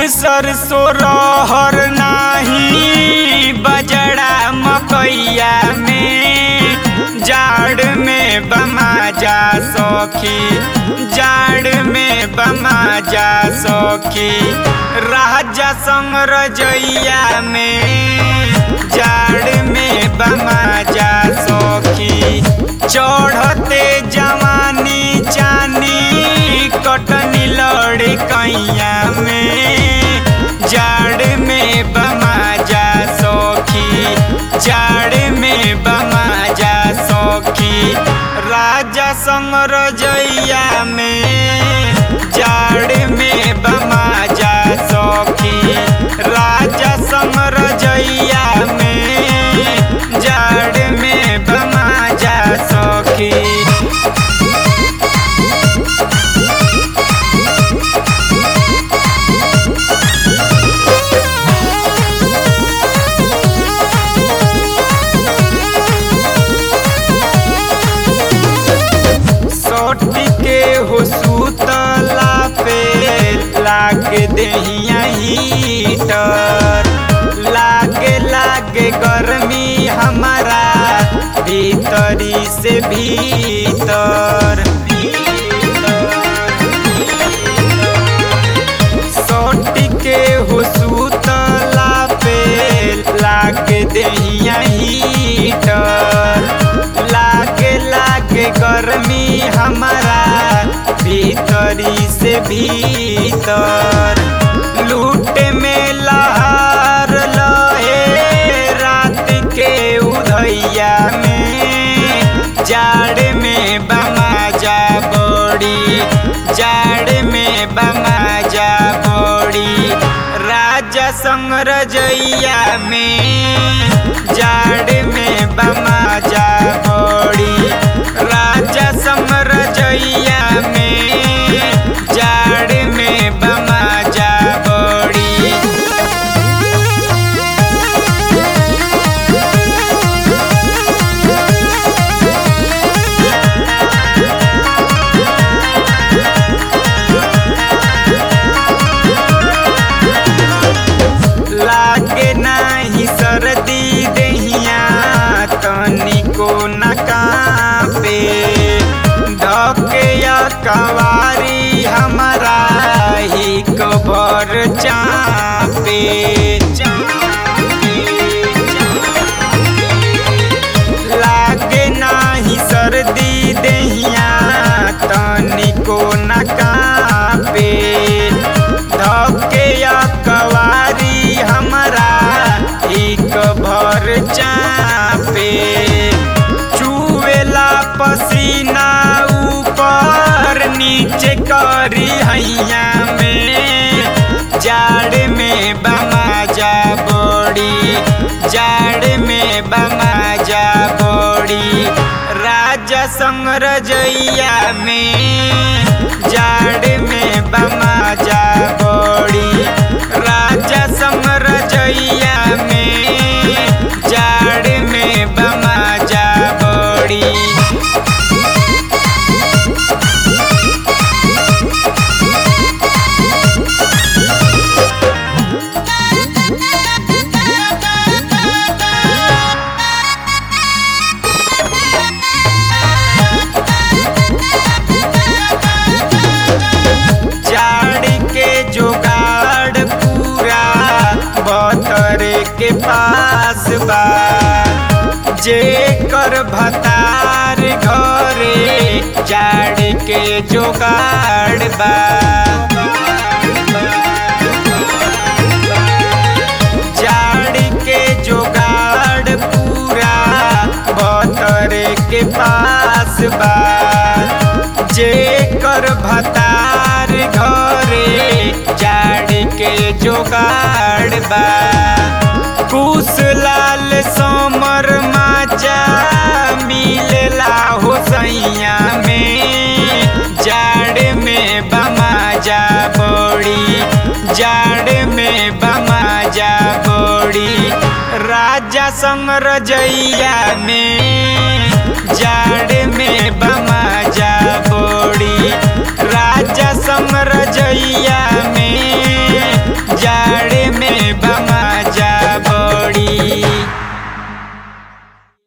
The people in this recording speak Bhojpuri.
सरसों रहर नाही बजड़ा मकैया में जाड़ में बमा जा सखी जाड़ में बमा जा सखी राजा संग रजैया में जाड़ में बमा जा सखी चढ़ते जवानी चानी कटनी लड़ कैया में जाड़ में बमा जा सखी जाड़ में बमा जा सखी राजा संग रजैया में जाड़ में बमा जा सखी राजा संग रजैया में जाड़ में बमा जा सखी सोटी के हो सुतला पे लागे दहिया हीटर लागे लागे गर्मी हमारा भीतरी से भीतर सोटी के हो सुतला पे लागे दहिया हीटर लागे लागे गर्मी हमारा भीतरी से भीतर लूट में लहार लहे रात के उधैया में जाड़ में बमा जा बड़ी जाड़ में बमा जा बड़ी राजा संग रजैया में जाड़ में बमा जा बड़ी राजा संग रजैया में जाड़ में बमा जा बड़ी लागे नाही सर्दी दहिया तनिको न कापे धके या कवारी हमारा ही कबर चापे लागे नाही सर्दी दहिया तनिको न कापे धके या कवारी हमारा एक भर चापे चुवेला पसीना ऊपर नीचे करी हैया में जाड़ में बमा जा बड़ी जाड़ में बमा जा बड़ी राजा संग रजैया में जाड़ में बमा जा बड़ी राजा संग रजैया में जाड़ में बमा जा बड़ी जाड़ के जुगाड़ पूरा बतरे के पास बा जे कर भतार घरे जाड़ के जुगाड़ बा जाड़ के जुगाड़ पूरा बतरे के पास बा जे कर भतार घरे जाड़ के जोगाड़ बा कुश लाल समर माजा मिलला हो सैया में जाड़ में बमा जा बड़ी जाड़ में बमा जा बड़ी राजा संग रजैया में